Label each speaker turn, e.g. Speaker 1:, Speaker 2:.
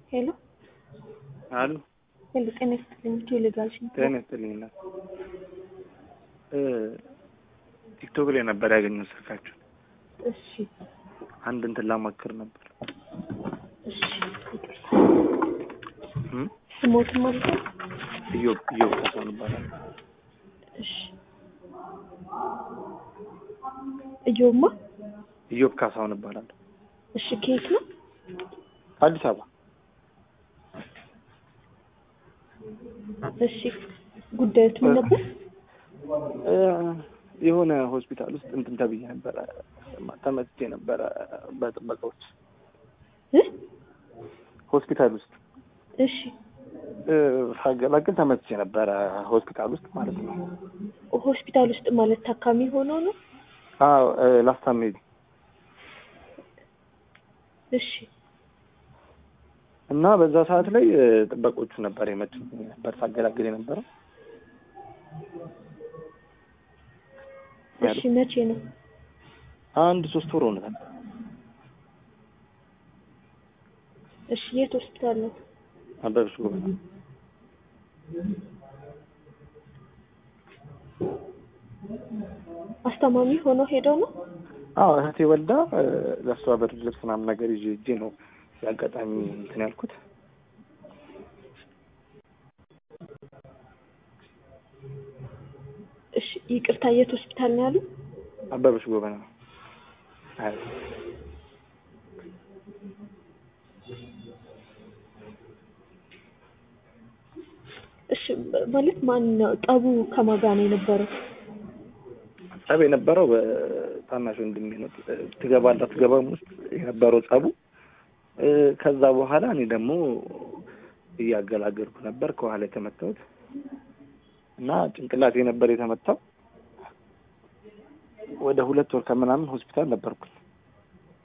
Speaker 1: ሄሎ
Speaker 2: አሉ
Speaker 1: ሄሎ፣ ጤና ይስጥልኝ። ቴሌጋል ሽንት
Speaker 2: ጤና ይስጥልኝ እናት እ ቲክቶክ ላይ ነበር ያገኘው ስልካችሁ።
Speaker 1: እሺ፣
Speaker 2: አንድ እንትን ላማክር ነበር
Speaker 1: እሺ፣ ይቅርታ።
Speaker 2: እም?
Speaker 1: ስሞት ማለት ነው?
Speaker 2: ኢዮብ ኢዮብ ካሳሁን ይባላል።
Speaker 1: እሺ፣ እዮማ።
Speaker 2: ኢዮብ ካሳሁን ይባላል።
Speaker 1: እሺ፣ ከየት ነው?
Speaker 2: አዲስ አበባ
Speaker 1: እሺ፣ ጉዳዮት ምን ነበር?
Speaker 2: እ የሆነ ሆስፒታል ውስጥ እንትን ተብዬ ነበረ ተመትቼ ነበረ በጥበቃዎች
Speaker 1: እ
Speaker 2: ሆስፒታል ውስጥ
Speaker 1: እሺ፣
Speaker 2: እ ሳገላግል ተመትቼ ነበረ ሆስፒታል ውስጥ ማለት ነው።
Speaker 1: ሆስፒታል ውስጥ ማለት ታካሚ ሆኖ ነው?
Speaker 2: አዎ እ ላስታምሜ
Speaker 1: እሺ፣
Speaker 2: እና በዛ ሰዓት ላይ እ ጥበቆቹ ነበር የመጡኝ ነበር ሳገላግል የነበረው
Speaker 1: እሺ፣ መቼ ነው?
Speaker 2: አንድ ሶስት ወር ሆኖታል።
Speaker 1: እሺ፣ የት ሆስፒታል ነው?
Speaker 2: አበበች ጎበና
Speaker 1: አስታማሚ ሆኖ ሄደው ነው?
Speaker 2: አዎ እህቴ ወልዳ እ ለእሷ ብርድ ልብስ ምናምን ነገር ይዤ ሂጄ ነው የአጋጣሚ እንትን ያልኩት።
Speaker 1: እሺ፣ ይቅርታ፣ የት ሆስፒታል ነው ያሉ?
Speaker 2: አበበች ጎበና አይ
Speaker 1: እሺ፣ ማለት ማን ነው? ጠቡ ከማን ጋር ነው የነበረው?
Speaker 2: ጸብ የነበረው በታናሽ ወንድሜ ነው። ትገባላ ትገባም ውስጥ የነበረው ጸቡ እ ከዛ በኋላ እኔ ደግሞ እያገላገልኩ ነበር ከኋላ የተመታሁት እና ጭንቅላቴ ነበር የተመታው። ወደ ሁለት ወር ከምናምን ሆስፒታል ነበርኩኝ።